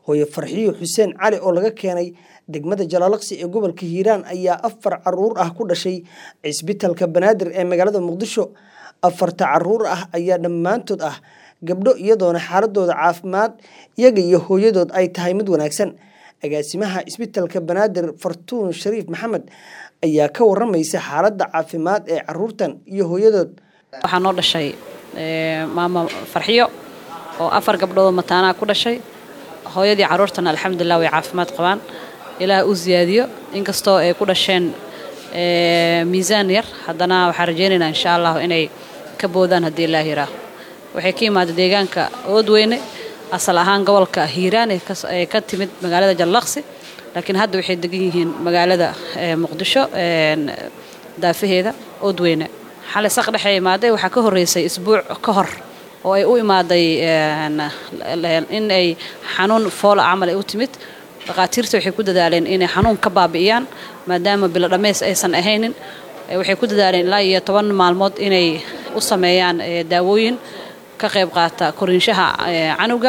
hooye farxiyo xuseen cali oo laga keenay degmada jalaalaqsi ee gobolka hiiraan ayaa afar caruur ah ku dhashay cisbitalka banaadir ee magaalada muqdisho afarta caruur ah ayaa dhammaantood ah gabdho iyadoona xaaladooda caafimaad iyaga iyo hooyadood ay tahay mid wanaagsan agaasimaha cisbitalka banaadir fartuun shariif maxamed ayaa ka waramaysa xaaladda caafimaad ee caruurtan iyo hooyadood waxaa noo dhashay maama farxiyo oo afar gabdhoodoo mataanaha ku dhashay hooyadii caruurtana alxamdulilah way caafimaad qabaan ilaah u siyaadiyo inkastoo ay ku dhasheen miisaan yar haddana waxaan rajaynaynaa insha allahu inay ka boodaan haddii ilaah yiraaho waxay ka yimaada deegaanka oodweyne asal ahaan gobolka hiiraan ee ka timid magaalada jallaqsi laakiin hadda waxay degan yihiin magaalada muqdisho daafaheeda oodweyne xalay saq dhexe imaaday waxaa ka horreysay isbuuc ka hor oo ay u imaaday in ay xanuun foola camal ay u timid dhakhaatiirta waxay ku dadaaleen inay xanuun ka baabi'iyaan maadaama bilo dhammays aysan ahaynin waxay ku dadaaleen ilaa iyo toban maalmood inay u sameeyaan daawooyin ka qayb qaata koriinshaha canuga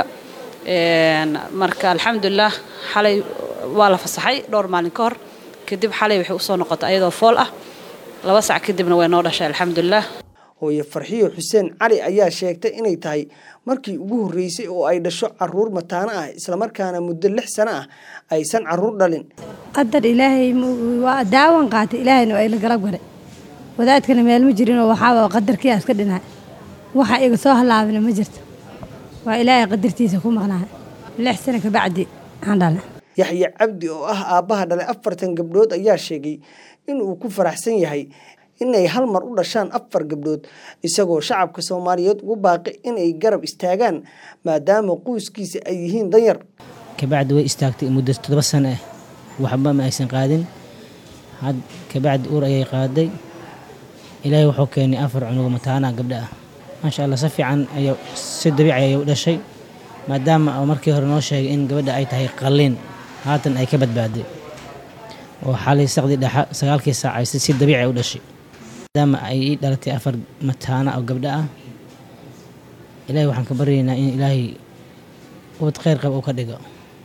marka alxamdulilah xalay waa la fasaxay dhowr maalin ka hor kadib xalay waxay usoo noqotay ayadoo fool ah laba sac kadibna way noo dhashay alxamdulilah hooye farxiyo xuseen cali ayaa sheegtay inay tahay markii ugu horreysay oo ay dhasho caruur mataano ah islamarkaana muddo lix sano ah aysan caruur dhalin qadar ilaahay waa daawan qaatay ilaahayna waa ila galab galay wadaadkana meel ma jirinoo waxaaba qadarkii iska dhinaay waxa iga soo halaabina ma jirto waa ilaahay qadartiisa ku maqnahay lix sano kabacdi aan dhalna yaxye cabdi oo ah aabbaha dhalay afartan gabdhood ayaa sheegay inuu ku faraxsan yahay inay hal mar u dhashaan afar gabdhood isagoo shacabka soomaaliyeed ugu baaqi inay garab istaagaan maadaama qoyskiisa ay yihiin danyar kabacdi way istaagtay muddo toddoba sano ah waxba ma aysan qaadin had kabacdi uur ayay qaaday ilaahay wuxuu keenay afar cunugo mataanaa gabdha ah maasha allah si fiican ay si dabiici ayay u dhashay maadaama markii hore noo sheegay in gabadha ay tahay qalliin haatan ay ka badbaaday oo xalay saqdii dhexa sagaalkii saac ay si dabiici u dhashay maadaama ay ii dhalatay afar mataana oo gabdho ah ilaahay waxaan ka baryaynaa in ilaahay ubad kheyr qab uu ka dhigo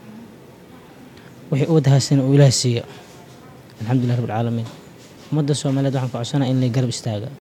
wixii ubad haysana uu ilaahay siiyo alxamdulilah rabbilcaalamiin ummadda soomaaliyeed waxaan ka codsanaa in lay garab istaaga